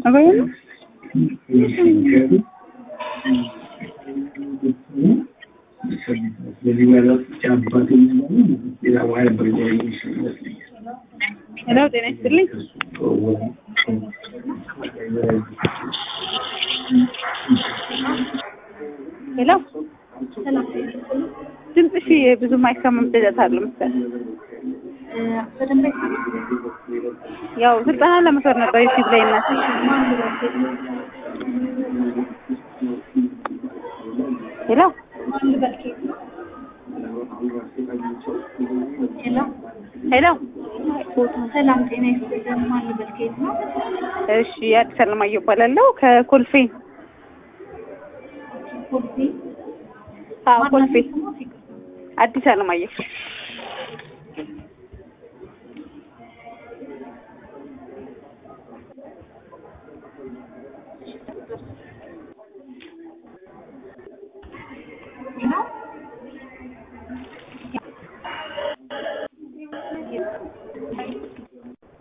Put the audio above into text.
አባዬ ነው ሄሎ ጤና ይስጥልኝ ሄሎ ድምፅሽ ብዙም አይሰማም ጭጨት አለው መሰለኝ ያው ስልጠና ለመውሰድ ነበር ዩቲዩብ ላይ እና ሄሎ ሄሎ ሰላም ጤና ይስጥልን። ማን ልበል? ከየት ነው? እሺ አዲስ አለማየሁ እባላለሁ ከኮልፌ ኮልፌ አዎ ኮልፌ አዲስ አለማየሁ ነው